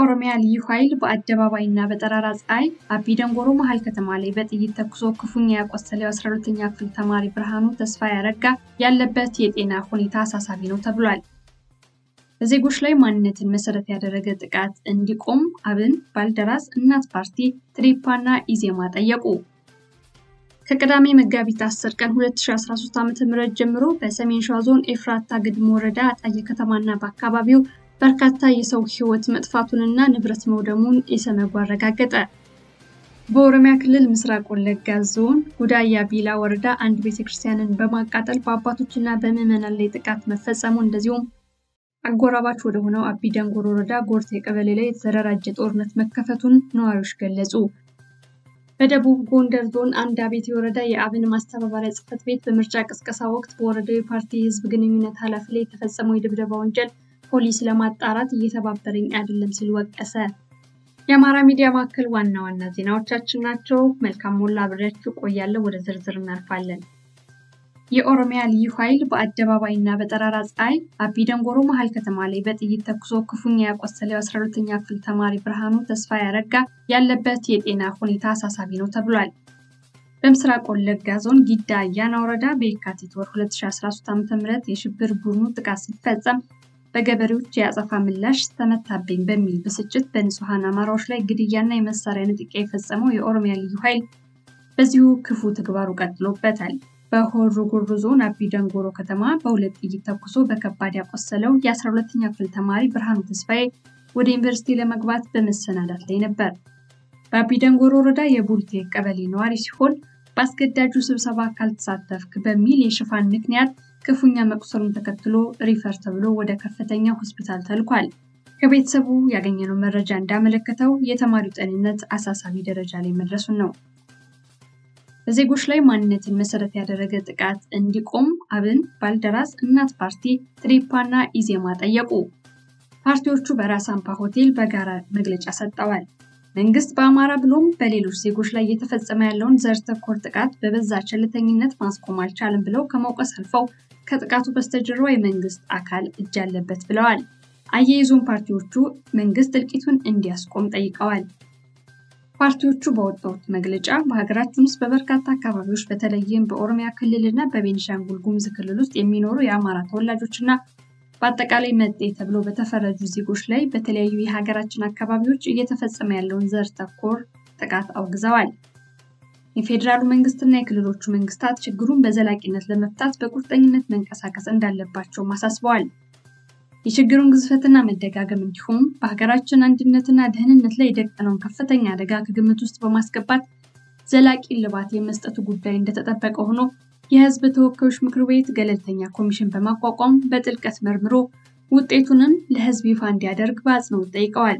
የኦሮሚያ ልዩ ኃይል በአደባባይና በጠራራ ፀሐይ አቢ ደንጎሮ መሀል ከተማ ላይ በጥይት ተኩሶ ክፉኛ ያቆሰለው የ12ኛ ክፍል ተማሪ ብርሃኑ ተስፋ ያረጋ ያለበት የጤና ሁኔታ አሳሳቢ ነው ተብሏል። በዜጎች ላይ ማንነትን መሰረት ያደረገ ጥቃት እንዲቆም አብን፣ ባልደራስ፣ እናት ፓርቲ፣ ትሪፓና ኢዜማ ጠየቁ። ከቅዳሜ መጋቢት 10 ቀን 2013 ዓ.ም ጀምሮ በሰሜን ሸዋ ዞን ኤፍራታ ግድም ወረዳ አጣዬ ከተማና በአካባቢው በርካታ የሰው ሕይወት መጥፋቱንና ንብረት መውደሙን ኢሰመጉ አረጋገጠ። በኦሮሚያ ክልል ምስራቅ ወለጋ ዞን ጉዳያ ቢላ ወረዳ አንድ ቤተክርስቲያንን በማቃጠል በአባቶችና በምዕመናን ላይ ጥቃት መፈጸሙ እንደዚሁም አጎራባች ወደሆነው አቢ ደንጎሮ ወረዳ ጎርቴ ቀበሌ ላይ የተደራጀ ጦርነት መከፈቱን ነዋሪዎች ገለጹ። በደቡብ ጎንደር ዞን አንድ አቤቴ ወረዳ የአብን ማስተባበሪያ ጽሕፈት ቤት በምርጫ ቅስቀሳ ወቅት በወረዳው የፓርቲ የህዝብ ግንኙነት ኃላፊ ላይ የተፈጸመው የድብደባ ወንጀል ፖሊስ ለማጣራት እየተባበረኝ አይደለም ሲል ወቀሰ። የአማራ ሚዲያ ማዕከል ዋና ዋና ዜናዎቻችን ናቸው። መልካም ሞላ አብሬያችሁ ቆያለሁ። ወደ ዝርዝር እናልፋለን። የኦሮሚያ ልዩ ኃይል በአደባባይ እና በጠራራ ፀሐይ አቢ ደንጎሮ መሀል ከተማ ላይ በጥይት ተኩሶ ክፉኛ ያቆሰለው የ12ኛ ክፍል ተማሪ ብርሃኑ ተስፋ ያረጋ ያለበት የጤና ሁኔታ አሳሳቢ ነው ተብሏል። በምስራቅ ወለጋ ዞን ጊዳ አያና ወረዳ በየካቲት ወር 2013 ዓ.ም የሽብር ቡድኑ ጥቃት ሲፈጸም በገበሬዎች የአጸፋ ምላሽ ተመታብኝ በሚል ብስጭት በንጹሐን አማራዎች ላይ ግድያና የመሳሪያ ንጥቂያ የፈጸመው የኦሮሚያ ልዩ ኃይል በዚሁ ክፉ ተግባሩ ቀጥሎበታል። በሆሮ ጉዱሩ ዞን አቢ ደንጎሮ ከተማ በሁለት ጥይት ተኩሶ በከባድ ያቆሰለው የ12ኛ ክፍል ተማሪ ብርሃኑ ተስፋዬ ወደ ዩኒቨርሲቲ ለመግባት በመሰናዳት ላይ ነበር። በአቢ ደንጎሮ ወረዳ የቡልቴ ቀበሌ ነዋሪ ሲሆን በአስገዳጁ ስብሰባ ካልተሳተፍክ በሚል የሽፋን ምክንያት ክፉኛ መቁሰሉን ተከትሎ ሪፈር ተብሎ ወደ ከፍተኛ ሆስፒታል ተልኳል። ከቤተሰቡ ያገኘነው መረጃ እንዳመለከተው የተማሪው ጤንነት አሳሳቢ ደረጃ ላይ መድረሱን ነው። በዜጎች ላይ ማንነትን መሰረት ያደረገ ጥቃት እንዲቆም አብን፣ ባልደራስ፣ እናት ፓርቲ፣ ትሪፓና ኢዜማ ጠየቁ። ፓርቲዎቹ በራስ አምፓ ሆቴል በጋራ መግለጫ ሰጥተዋል። መንግስት በአማራ ብሎም በሌሎች ዜጎች ላይ እየተፈጸመ ያለውን ዘር ተኮር ጥቃት በበዛ ቸልተኝነት ማስቆም አልቻለም ብለው ከመውቀስ አልፈው ከጥቃቱ በስተጀርባ የመንግስት አካል እጅ አለበት ብለዋል። አያይዞም ፓርቲዎቹ መንግስት እልቂቱን እንዲያስቆም ጠይቀዋል። ፓርቲዎቹ በወጣሁት መግለጫ በሀገራችን ውስጥ በበርካታ አካባቢዎች በተለይም በኦሮሚያ ክልል እና በቤኒሻንጉል ጉሙዝ ክልል ውስጥ የሚኖሩ የአማራ ተወላጆች እና በአጠቃላይ መጤ ተብሎ በተፈረጁ ዜጎች ላይ በተለያዩ የሀገራችን አካባቢዎች እየተፈጸመ ያለውን ዘር ተኮር ጥቃት አውግዘዋል። የፌዴራሉ መንግስትና የክልሎቹ መንግስታት ችግሩን በዘላቂነት ለመፍታት በቁርጠኝነት መንቀሳቀስ እንዳለባቸውም አሳስበዋል። የችግሩን ግዝፈትና መደጋገም እንዲሁም በሀገራችን አንድነትና ደህንነት ላይ የደቀነውን ከፍተኛ አደጋ ከግምት ውስጥ በማስገባት ዘላቂ እልባት የመስጠቱ ጉዳይ እንደተጠበቀ ሆኖ የህዝብ ተወካዮች ምክር ቤት ገለልተኛ ኮሚሽን በማቋቋም በጥልቀት መርምሮ ውጤቱንም ለህዝብ ይፋ እንዲያደርግ በአጽንኦት ጠይቀዋል።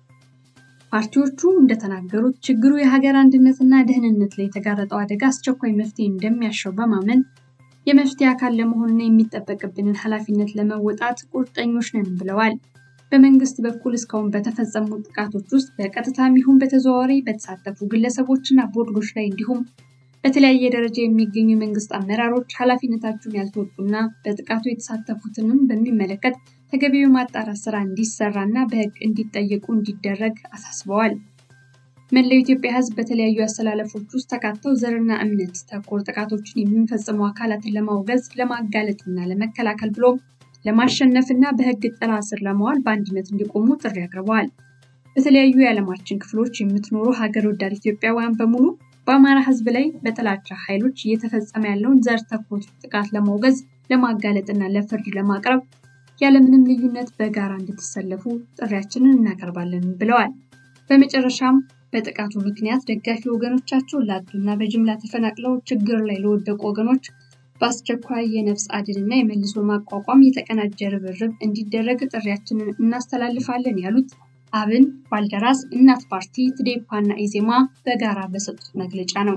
ፓርቲዎቹ እንደተናገሩት ችግሩ የሀገር አንድነትና ደህንነት ላይ የተጋረጠው አደጋ አስቸኳይ መፍትሄ እንደሚያሻው በማመን የመፍትሄ አካል ለመሆንና የሚጠበቅብንን ኃላፊነት ለመወጣት ቁርጠኞች ነን ብለዋል። በመንግስት በኩል እስካሁን በተፈጸሙ ጥቃቶች ውስጥ በቀጥታም ይሁን በተዘዋዋሪ በተሳተፉ ግለሰቦችና ቦርዶች ላይ እንዲሁም በተለያየ ደረጃ የሚገኙ የመንግስት አመራሮች ኃላፊነታቸውን ያልተወጡና በጥቃቱ የተሳተፉትንም በሚመለከት ተገቢው ማጣራት ስራ እንዲሰራ እና በህግ እንዲጠየቁ እንዲደረግ አሳስበዋል። መላው ኢትዮጵያ ህዝብ በተለያዩ አስተላለፎች ውስጥ ተካተው ዘርና እምነት ተኮር ጥቃቶችን የሚፈጽሙ አካላትን ለማውገዝ ለማጋለጥ እና ለመከላከል ብሎም ለማሸነፍ እና በህግ ጥላ ስር ለማዋል በአንድነት እንዲቆሙ ጥሪ አቅርበዋል። በተለያዩ የዓለማችን ክፍሎች የምትኖሩ ሀገር ወዳድ ኢትዮጵያውያን በሙሉ በአማራ ህዝብ ላይ በጥላቻ ኃይሎች እየተፈጸመ ያለውን ዘር ተኮር ጥቃት ለማውገዝ ለማጋለጥ እና ለፍርድ ለማቅረብ ያለምንም ልዩነት በጋራ እንድትሰለፉ ጥሪያችንን እናቀርባለን ብለዋል። በመጨረሻም በጥቃቱ ምክንያት ደጋፊ ወገኖቻቸውን ላጡና በጅምላ ተፈናቅለው ችግር ላይ ለወደቁ ወገኖች በአስቸኳይ የነፍስ አድንና የመልሶ ማቋቋም የተቀናጀ ርብርብ እንዲደረግ ጥሪያችንን እናስተላልፋለን ያሉት አብን፣ ባልደራስ፣ እናት ፓርቲ፣ ትዴፓ እና ኢዜማ በጋራ በሰጡት መግለጫ ነው።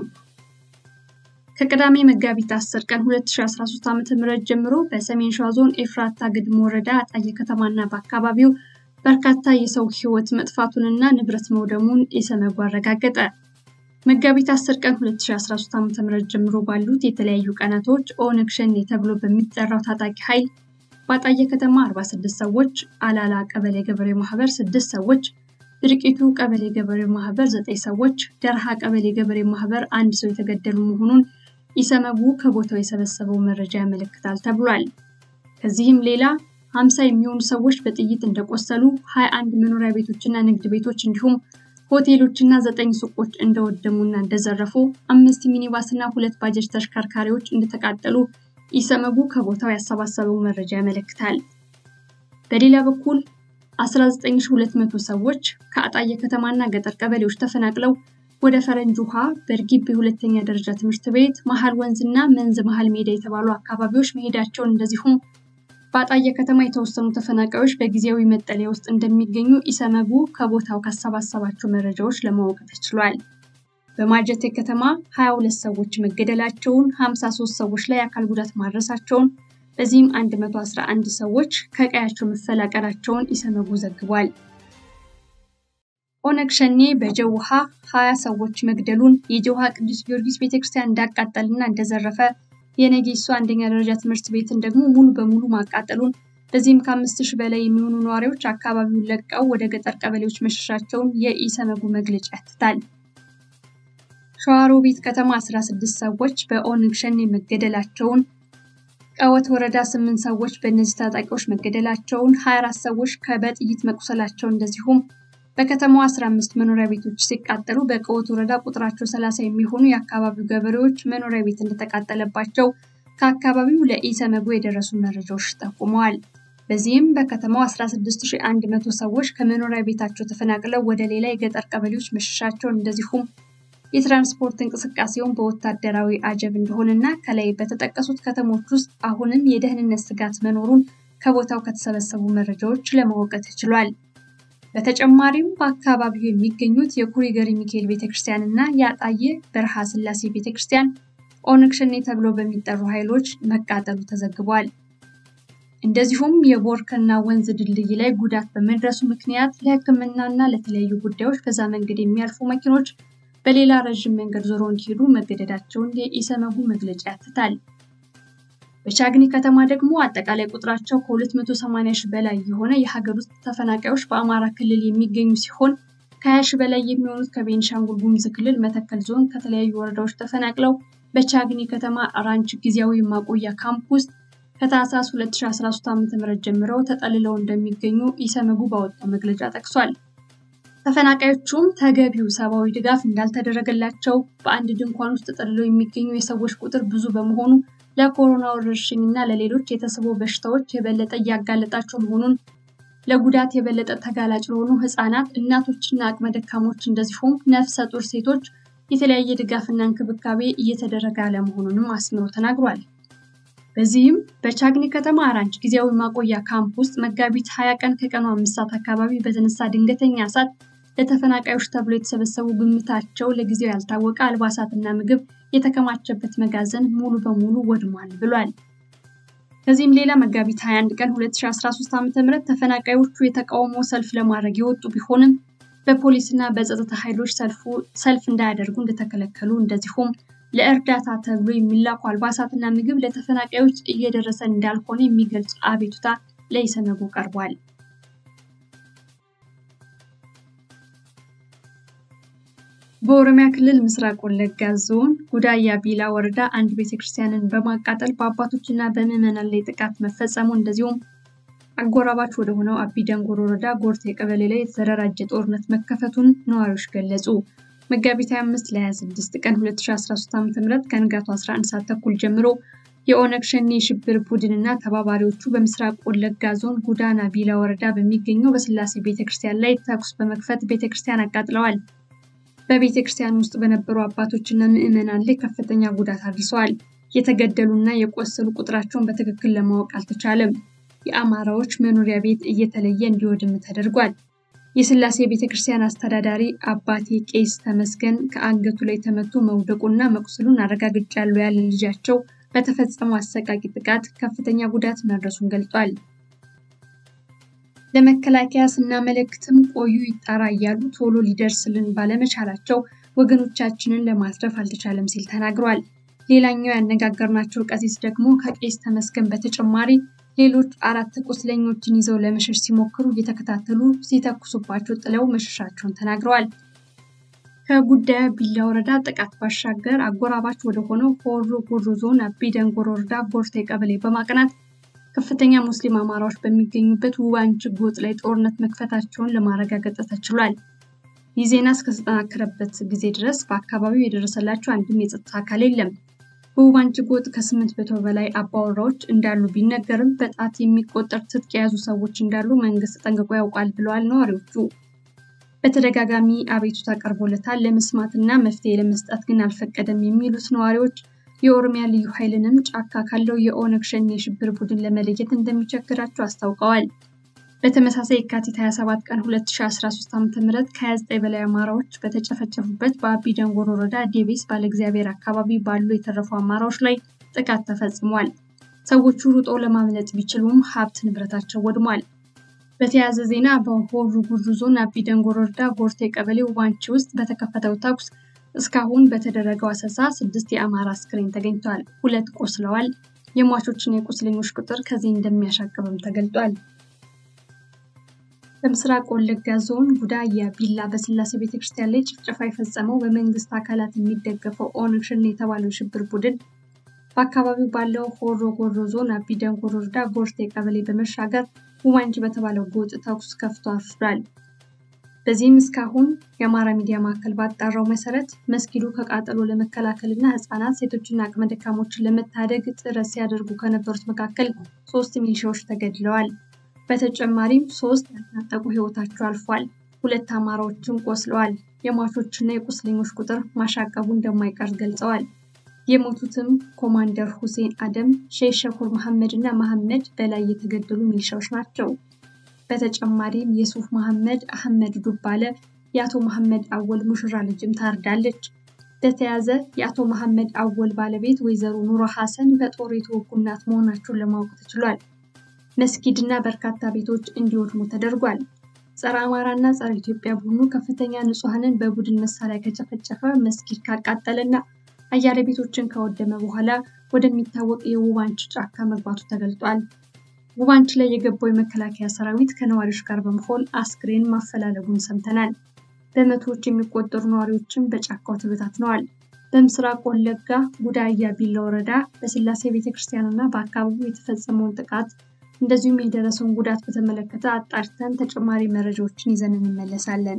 ከቅዳሜ መጋቢት 10 ቀን 2013 ዓ.ም ጀምሮ በሰሜን ሸዋ ዞን ኤፍራታ ግድም ወረዳ አጣዬ ከተማና በአካባቢው በርካታ የሰው ሕይወት መጥፋቱንና ንብረት መውደሙን ኢሰመጉ አረጋገጠ። መጋቢት 10 ቀን 2013 ዓ.ም ጀምሮ ባሉት የተለያዩ ቀናቶች ኦነግ ሸኔ ተብሎ በሚጠራው ታጣቂ ኃይል በአጣዬ ከተማ 46 ሰዎች፣ አላላ ቀበሌ ገበሬ ማህበር 6 ሰዎች፣ ድርቂቱ ቀበሌ ገበሬ ማህበር ዘጠኝ ሰዎች፣ ደርሃ ቀበሌ ገበሬ ማህበር አንድ ሰው የተገደሉ መሆኑን ኢሰመጉ ከቦታው የሰበሰበው መረጃ ያመለክታል ተብሏል። ከዚህም ሌላ ሀምሳ የሚሆኑ ሰዎች በጥይት እንደቆሰሉ፣ ሀያ አንድ መኖሪያ ቤቶችና ንግድ ቤቶች እንዲሁም ሆቴሎችና ዘጠኝ ሱቆች እንደወደሙና እንደዘረፉ፣ አምስት ሚኒባስ እና ሁለት ባጃጅ ተሽከርካሪዎች እንደተቃጠሉ ኢሰመጉ ከቦታው ያሰባሰበው መረጃ ያመለክታል። በሌላ በኩል 19200 ሰዎች ከአጣየ ከተማና ገጠር ቀበሌዎች ተፈናቅለው ወደ ፈረንጅ ውሃ፣ በእርጊቤ ሁለተኛ ደረጃ ትምህርት ቤት፣ መሀል ወንዝ እና መንዝ መሀል ሜዳ የተባሉ አካባቢዎች መሄዳቸውን እንደዚሁም በአጣየ ከተማ የተወሰኑ ተፈናቃዮች በጊዜያዊ መጠለያ ውስጥ እንደሚገኙ ኢሰመጉ ከቦታው ካሰባሰባቸው መረጃዎች ለማወቅ ተችሏል። በማጀቴ ከተማ 22 ሰዎች መገደላቸውን፣ 53 ሰዎች ላይ አካል ጉዳት ማድረሳቸውን በዚህም 111 ሰዎች ከቀያቸው መፈላቀላቸውን ኢሰመጉ ዘግቧል። ኦነግ ሸኔ በጀውሃ 20 ሰዎች መግደሉን የጀውሃ ቅዱስ ጊዮርጊስ ቤተክርስቲያን እንዳቃጠልና እንደዘረፈ የነጌሶ አንደኛ ደረጃ ትምህርት ቤትን ደግሞ ሙሉ በሙሉ ማቃጠሉን በዚህም ከአምስት ሺህ በላይ የሚሆኑ ነዋሪዎች አካባቢውን ለቀው ወደ ገጠር ቀበሌዎች መሸሻቸውን የኢሰመጉ መግለጫ ያትታል። ሸዋሮቢት ከተማ 16 ሰዎች በኦነግ ሸኔ መገደላቸውን ቀወት ወረዳ ስምንት ሰዎች በእነዚህ ታጣቂዎች መገደላቸውን፣ 24 ሰዎች በጥይት መቁሰላቸው እንደዚሁም በከተማዋ 15 መኖሪያ ቤቶች ሲቃጠሉ በቀወት ወረዳ ቁጥራቸው 30 የሚሆኑ የአካባቢው ገበሬዎች መኖሪያ ቤት እንደተቃጠለባቸው ከአካባቢው ለኢሰመጉ የደረሱ መረጃዎች ጠቁመዋል። በዚህም በከተማው 16100 ሰዎች ከመኖሪያ ቤታቸው ተፈናቅለው ወደ ሌላ የገጠር ቀበሌዎች መሸሻቸውን እንደዚሁም የትራንስፖርት እንቅስቃሴውን በወታደራዊ አጀብ እንደሆነና ከላይ በተጠቀሱት ከተሞች ውስጥ አሁንም የደህንነት ስጋት መኖሩን ከቦታው ከተሰበሰቡ መረጃዎች ለማወቅ ተችሏል። በተጨማሪም በአካባቢው የሚገኙት የኩሪ ገሪ ሚካኤል ቤተክርስቲያን እና የአጣየ በረሃ ስላሴ ቤተክርስቲያን ኦነግ ሸኔ ተብለው በሚጠሩ ኃይሎች መቃጠሉ ተዘግቧል። እንደዚሁም የቦርከና ወንዝ ድልድይ ላይ ጉዳት በመድረሱ ምክንያት ለሕክምና እና ለተለያዩ ጉዳዮች በዛ መንገድ የሚያልፉ መኪኖች በሌላ ረዥም መንገድ ዞሮ እንዲሄዱ መገደዳቸውን የኢሰመጉ መግለጫ ያትታል። በቻግኒ ከተማ ደግሞ አጠቃላይ ቁጥራቸው ከ280 ሺህ በላይ የሆነ የሀገር ውስጥ ተፈናቃዮች በአማራ ክልል የሚገኙ ሲሆን ከ20 ሺህ በላይ የሚሆኑት ከቤኒሻንጉል ጉሙዝ ክልል መተከል ዞን ከተለያዩ ወረዳዎች ተፈናቅለው በቻግኒ ከተማ ራንች ጊዜያዊ ማቆያ ካምፕ ውስጥ ከታህሳስ 2013 ዓ.ም ጀምረው ተጠልለው እንደሚገኙ ኢሰመጉ ባወጣው መግለጫ ጠቅሷል። ተፈናቃዮቹም ተገቢው ሰብአዊ ድጋፍ እንዳልተደረገላቸው፣ በአንድ ድንኳን ውስጥ ተጠልለው የሚገኙ የሰዎች ቁጥር ብዙ በመሆኑ ለኮሮና ወረርሽኝ እና ለሌሎች የተስቦ በሽታዎች የበለጠ እያጋለጣቸው መሆኑን፣ ለጉዳት የበለጠ ተጋላጭ ለሆኑ ህፃናት፣ እናቶችና አቅመ ደካሞች እንደዚሁም ነፍሰ ጡር ሴቶች የተለያየ ድጋፍና እንክብካቤ እየተደረገ አለመሆኑንም አስምሮ ተናግሯል። በዚህም በቻግኒ ከተማ አራንች ጊዜያዊ ማቆያ ካምፕ ውስጥ መጋቢት 20 ቀን ከቀኑ አምስት ሰዓት አካባቢ በተነሳ ድንገተኛ እሳት ለተፈናቃዮች ተብሎ የተሰበሰቡ ግምታቸው ለጊዜው ያልታወቀ አልባሳትና ምግብ የተከማቸበት መጋዘን ሙሉ በሙሉ ወድሟል ብሏል። ከዚህም ሌላ መጋቢት 21 ቀን 2013 ዓ.ም ተፈናቃዮቹ የተቃውሞ ሰልፍ ለማድረግ የወጡ ቢሆንም በፖሊስና በጸጥታ ኃይሎች ሰልፍ እንዳያደርጉ እንደተከለከሉ እንደዚሁም ለእርዳታ ተብሎ የሚላኩ አልባሳትና ምግብ ለተፈናቃዮች እየደረሰ እንዳልሆነ የሚገልጽ አቤቱታ ለኢሰመጉ ቀርቧል። በኦሮሚያ ክልል ምስራቅ ወለጋ ዞን ጉዳያ ቢላ ወረዳ አንድ ቤተክርስቲያንን በማቃጠል በአባቶችና በምዕመናን ላይ ጥቃት መፈጸሙ እንደዚሁም አጎራባች ወደሆነው አቢ ደንጎር ወረዳ ጎርቴ ቀበሌ ላይ የተደራጀ ጦርነት መከፈቱን ነዋሪዎች ገለጹ። መጋቢት 25 ለ26 ቀን 2013 ዓ.ም ከንጋቱ 11 ሰዓት ተኩል ጀምሮ የኦነግ ሸኔ የሽብር ቡድን እና ተባባሪዎቹ በምስራቅ ወለጋ ዞን ጉዳና ቢላ ወረዳ በሚገኘው በስላሴ ቤተክርስቲያን ላይ ተኩስ በመክፈት ቤተክርስቲያን አቃጥለዋል። በቤተክርስቲያን ውስጥ በነበሩ አባቶችና ምዕመናን ላይ ከፍተኛ ጉዳት አድርሰዋል። የተገደሉና የቆሰሉ ቁጥራቸውን በትክክል ለማወቅ አልተቻለም። የአማራዎች መኖሪያ ቤት እየተለየ እንዲወድም ተደርጓል። የስላሴ ቤተክርስቲያን አስተዳዳሪ አባቴ ቄስ ተመስገን ከአንገቱ ላይ ተመቶ መውደቁና መቁሰሉን አረጋግጫለሁ ያለ ልጃቸው በተፈጸመው አሰቃቂ ጥቃት ከፍተኛ ጉዳት መድረሱን ገልጿል። ለመከላከያ ስናመለክትም ቆዩ ይጣራ እያሉ ቶሎ ሊደርስልን ባለመቻላቸው ወገኖቻችንን ለማትረፍ አልተቻለም ሲል ተናግሯል። ሌላኛው ያነጋገርናቸው ቀሲስ ደግሞ ከቄስ ተመስገን በተጨማሪ ሌሎች አራት ቁስለኞችን ይዘው ለመሸሽ ሲሞክሩ እየተከታተሉ ሲተኩሱባቸው ጥለው መሸሻቸውን ተናግረዋል። ከጉዳዩ ቢላ ወረዳ ጥቃት ባሻገር አጎራባች ወደሆነው ሆሮ ጉዱሩ ዞን አቢ ደንጎሮ ወረዳ ቦርቴ ቀበሌ በማቅናት ከፍተኛ ሙስሊም አማራዎች በሚገኙበት ውባንጭ ጎጥ ላይ ጦርነት መክፈታቸውን ለማረጋገጥ ተችሏል። ይህ ዜና እስከተጠናከረበት ጊዜ ድረስ በአካባቢው የደረሰላቸው አንድም የጸጥታ አካል የለም። በውባንጭ ጎጥ ከስምንት መቶ በላይ አባወራዎች እንዳሉ ቢነገርም በጣት የሚቆጠር ትጥቅ የያዙ ሰዎች እንዳሉ መንግስት ጠንቅቆ ያውቃል ብለዋል ነዋሪዎቹ። በተደጋጋሚ አቤቱታ ቀርቦለታል፣ ለመስማትና መፍትሄ ለመስጠት ግን አልፈቀደም የሚሉት ነዋሪዎች የኦሮሚያ ልዩ ኃይልንም ጫካ ካለው የኦነግ ሸኔ የሽብር ቡድን ለመለየት እንደሚቸግራቸው አስታውቀዋል። በተመሳሳይ የካቲት 27 ቀን 2013 ዓ.ም ከ29 በላይ አማራዎች በተጨፈጨፉበት በአቢ ደንጎሮ ወረዳ ዴቤስ ባለእግዚአብሔር አካባቢ ባሉ የተረፉ አማራዎች ላይ ጥቃት ተፈጽሟል። ሰዎቹ ሩጦ ለማምለጥ ቢችሉም ሀብት ንብረታቸው ወድሟል። በተያያዘ ዜና በሆሮ ጉዱሩ ዞን አቢ ደንጎሮ ወረዳ ጎርቴ ቀበሌ ዋንቺ ውስጥ በተከፈተው ተኩስ እስካሁን በተደረገው አሰሳ ስድስት የአማራ አስክሬን ተገኝተዋል። ሁለት ቆስለዋል። የሟቾችና የቁስለኞች ቁጥር ከዚህ እንደሚያሻቅብም ተገልጧል። በምስራቅ ወለጋ ዞን ጉዳያ ቢላ በስላሴ ቤተክርስቲያን ላይ ጭፍጨፋ የፈጸመው በመንግስት አካላት የሚደገፈው ኦነግ ሸኔ የተባለው ሽብር ቡድን በአካባቢው ባለው ሆሮ ጉዱሩ ዞን አቢ ደንጎሮ ወረዳ ጎርቴ ቀበሌ በመሻገር ውማንጅ በተባለው ጎጥ ተኩስ ከፍቶ አፍሯል። በዚህም እስካሁን የአማራ ሚዲያ ማዕከል ባጣራው መሰረት መስጊዱ ከቃጠሎ ለመከላከል እና ህፃናት፣ ሴቶችና አቅመ ደካሞችን ለመታደግ ጥረት ሲያደርጉ ከነበሩት መካከል ሶስት ሚሊሻዎች ተገድለዋል። በተጨማሪም ሶስት ያልታጠቁ ህይወታቸው አልፏል። ሁለት አማራዎችም ቆስለዋል። የሟቾችና የቁስለኞች ቁጥር ማሻቀቡ እንደማይቀር ገልጸዋል። የሞቱትም ኮማንደር ሁሴን አደም፣ ሼህ ሸኩር መሐመድ እና መሐመድ በላይ የተገደሉ ሚሊሻዎች ናቸው። በተጨማሪም የሱፍ መሐመድ አህመድ ዱባለ የአቶ መሐመድ አወል ሙሽራ ልጅም ታርዳለች። በተያዘ የአቶ መሐመድ አወል ባለቤት ወይዘሮ ኑሮ ሐሰን በጦር የተወጉ እናት መሆናቸውን ለማወቅ ተችሏል። መስጊድ እና በርካታ ቤቶች እንዲወድሙ ተደርጓል። ጸረ አማራና ጸረ ኢትዮጵያ ቡድኑ ከፍተኛ ንጹሐንን በቡድን መሳሪያ ከጨፈጨፈ፣ መስጊድ ካቃጠለና አያሌ ቤቶችን ካወደመ በኋላ ወደሚታወቅ የውባንች ጫካ መግባቱ ተገልጧል። ውባንች ላይ የገባው የመከላከያ ሰራዊት ከነዋሪዎች ጋር በመሆን አስክሬን ማፈላለጉን ሰምተናል። በመቶዎች የሚቆጠሩ ነዋሪዎችም በጫካው ተበታትነዋል። በምስራቅ ወለጋ ጉዳያ ቢላ ወረዳ በስላሴ ቤተክርስቲያን እና በአካባቢው የተፈጸመውን ጥቃት እንደዚሁም የደረሰውን ጉዳት በተመለከተ አጣርተን ተጨማሪ መረጃዎችን ይዘን እንመለሳለን።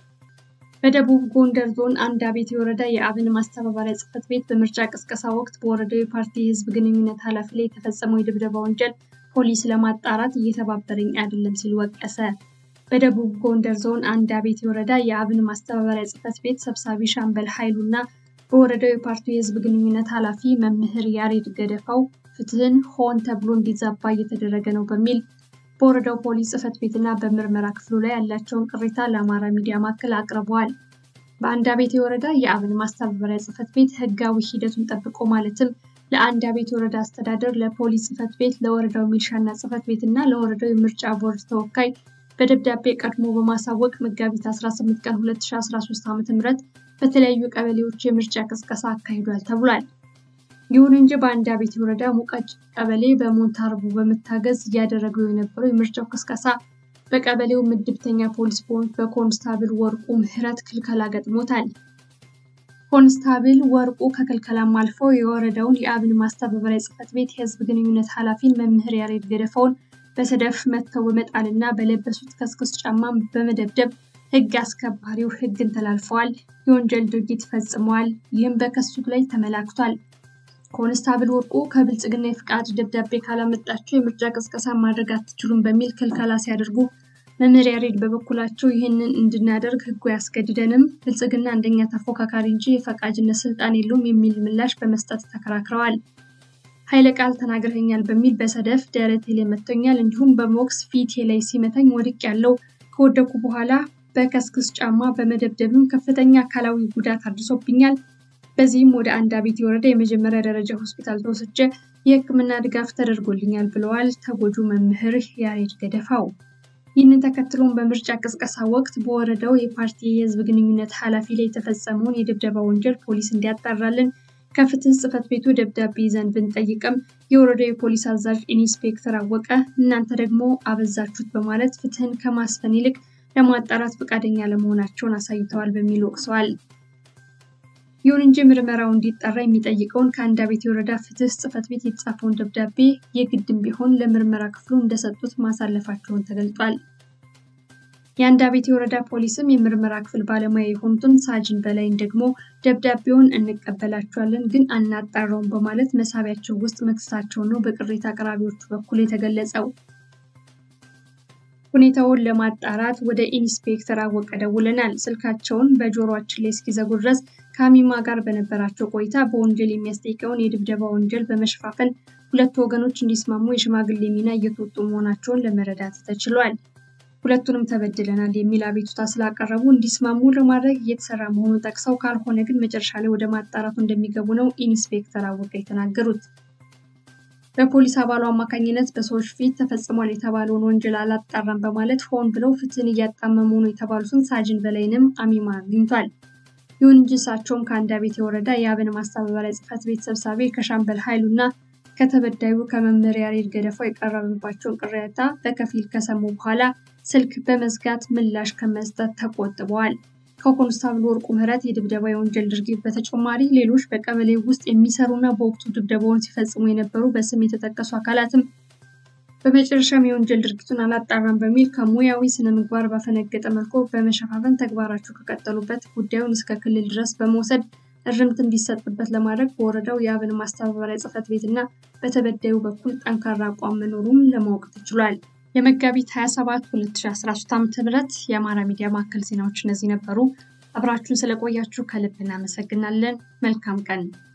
በደቡብ ጎንደር ዞን አንዳቤቴ ወረዳ የአብን ማስተባበሪያ ጽሕፈት ቤት በምርጫ ቅስቀሳ ወቅት በወረዳው የፓርቲ የህዝብ ግንኙነት ኃላፊ ላይ የተፈጸመው የድብደባ ወንጀል ፖሊስ ለማጣራት እየተባበረኝ አይደለም ሲል ወቀሰ። በደቡብ ጎንደር ዞን አንዳቤቴ ወረዳ የአብን ማስተባበሪያ ጽሕፈት ቤት ሰብሳቢ ሻምበል ኃይሉ እና በወረዳው የፓርቲው የህዝብ ግንኙነት ኃላፊ መምህር ያሬድ ገደፋው ፍትህን ሆን ተብሎ እንዲዛባ እየተደረገ ነው በሚል በወረዳው ፖሊስ ጽሕፈት ቤትና በምርመራ ክፍሉ ላይ ያላቸውን ቅሬታ ለአማራ ሚዲያ ማዕከል አቅርበዋል። በአንዳቤቴ ወረዳ የአብን ማስተባበሪያ ጽሕፈት ቤት ህጋዊ ሂደቱን ጠብቆ ማለትም ለአንዳቤቴ ወረዳ አስተዳደር፣ ለፖሊስ ጽሕፈት ቤት፣ ለወረዳው ሚሊሻና ጽሕፈት ቤት እና ለወረዳው የምርጫ ቦርድ ተወካይ በደብዳቤ ቀድሞ በማሳወቅ መጋቢት 18 ቀን 2013 ዓ.ም በተለያዩ ቀበሌዎች የምርጫ ቅስቀሳ አካሂዷል ተብሏል። ይሁን እንጂ በአንዳቤቴ ወረዳ ሙቀጭ ቀበሌ በሞንታርቡ በመታገዝ እያደረገው የነበረው የምርጫው ቅስቀሳ በቀበሌው ምድብተኛ ፖሊስ በሆኑት በኮንስታብል ወርቁ ምህረት ክልከላ ገጥሞታል። ኮንስታብል ወርቁ ከክልከላም አልፈው የወረዳውን የአብን ማስተባበሪያ ጽሕፈት ቤት የህዝብ ግንኙነት ኃላፊን መምህር ያሬድ ገደፋውን በሰደፍ መትተው በመጣልና በለበሱት ከስክስ ጫማም በመደብደብ ህግ አስከባሪው ህግን ተላልፈዋል፣ የወንጀል ድርጊት ፈጽመዋል። ይህም በከሱት ላይ ተመላክቷል። ኮንስታብል ወርቁ ከብልጽግና የፍቃድ ደብዳቤ ካላመጣቸው የምርጫ ቅስቀሳ ማድረግ አትችሉም በሚል ክልከላ ሲያደርጉ መምህር ያሬድ በበኩላቸው ይህንን እንድናደርግ ህጉ ያስገድደንም፣ ብልጽግና አንደኛ ተፎካካሪ እንጂ የፈቃጅነት ስልጣን የለውም የሚል ምላሽ በመስጠት ተከራክረዋል። ኃይለ ቃል ተናግረኸኛል በሚል በሰደፍ ደረቴ ላይ መቶኛል፣ እንዲሁም በሞክስ ፊቴ ላይ ሲመታኝ ወድቅ ያለው ከወደኩ በኋላ በከስክስ ጫማ በመደብደብም ከፍተኛ አካላዊ ጉዳት አድርሶብኛል። በዚህም ወደ አንዳቤቴ ወረዳ የመጀመሪያ ደረጃ ሆስፒታል ተወስጄ የሕክምና ድጋፍ ተደርጎልኛል ብለዋል ተጎጁ መምህር ያሬድ ገደፋው። ይህንን ተከትሎም በምርጫ ቅስቀሳ ወቅት በወረዳው የፓርቲ የህዝብ ግንኙነት ኃላፊ ላይ የተፈጸመውን የድብደባ ወንጀል ፖሊስ እንዲያጣራልን ከፍትህ ጽሕፈት ቤቱ ደብዳቤ ይዘን ብንጠይቅም የወረዳው የፖሊስ አዛዥ ኢንስፔክተር አወቀ እናንተ ደግሞ አበዛችሁት በማለት ፍትህን ከማስፈን ይልቅ ለማጣራት ፈቃደኛ ለመሆናቸውን አሳይተዋል በሚል ወቅሰዋል። ይሁን እንጂ ምርመራው እንዲጠራ የሚጠይቀውን ከአንድ አቤት የወረዳ ፍትህ ጽሕፈት ቤት የተጻፈውን ደብዳቤ የግድም ቢሆን ለምርመራ ክፍሉ እንደሰጡት ማሳለፋቸውን ተገልጿል። የአንድ አቤት የወረዳ ፖሊስም የምርመራ ክፍል ባለሙያ የሆኑትን ሳጅን በላይን ደግሞ ደብዳቤውን እንቀበላቸዋለን ግን አናጣራውም በማለት መሳቢያቸው ውስጥ መክሰሳቸውን ነው በቅሬታ አቅራቢዎቹ በኩል የተገለጸው። ሁኔታውን ለማጣራት ወደ ኢንስፔክተር አወቀ ደውለናል። ስልካቸውን በጆሮአችን ላይ እስኪዘጉ ድረስ ከአሚማ ጋር በነበራቸው ቆይታ በወንጀል የሚያስጠይቀውን የድብደባ ወንጀል በመሸፋፈን ሁለቱ ወገኖች እንዲስማሙ የሽማግሌ ሚና እየተወጡ መሆናቸውን ለመረዳት ተችሏል። ሁለቱንም ተበድለናል የሚል አቤቱታ ስላቀረቡ እንዲስማሙ ለማድረግ እየተሰራ መሆኑን ጠቅሰው ካልሆነ ግን መጨረሻ ላይ ወደ ማጣራቱ እንደሚገቡ ነው ኢንስፔክተር አወቀ የተናገሩት። በፖሊስ አባሉ አማካኝነት በሰዎች ፊት ተፈጽሟል የተባለውን ወንጀል አላጣራም በማለት ሆን ብለው ፍትህን እያጣመሙ ነው የተባሉትን ሳጅን በላይንም አሚማ አግኝቷል። ይሁን እንጂ እሳቸውም ከአንድ አቤት የወረዳ የአብን ማስተባበሪያ ጽሕፈት ቤት ሰብሳቢ ከሻምበል ኃይሉ እና ከተበዳዩ ከመምህር ያሬድ ገደፋው የቀረበባቸውን ቅሬታ በከፊል ከሰሙ በኋላ ስልክ በመዝጋት ምላሽ ከመስጠት ተቆጥበዋል። ከኮንስታብል ወርቁ ምህረት የድብደባ የወንጀል ድርጊት በተጨማሪ ሌሎች በቀበሌ ውስጥ የሚሰሩና በወቅቱ ድብደባውን ሲፈጽሙ የነበሩ በስም የተጠቀሱ አካላትም በመጨረሻም የወንጀል ድርጊቱን አላጣራም በሚል ከሙያዊ ስነ ምግባር ባፈነገጠ መልኩ በመሸፋፈን ተግባራቸው ከቀጠሉበት ጉዳዩን እስከ ክልል ድረስ በመውሰድ እርምት እንዲሰጥበት ለማድረግ በወረዳው የአብን ማስተባበሪያ ጽሕፈት ቤት እና በተበዳዩ በኩል ጠንካራ አቋም መኖሩን ለማወቅ ተችሏል። የመጋቢት 27 2013 ዓ.ም የአማራ ሚዲያ ማዕከል ዜናዎች እነዚህ ነበሩ። አብራችሁን ስለቆያችሁ ከልብ እናመሰግናለን። መልካም ቀን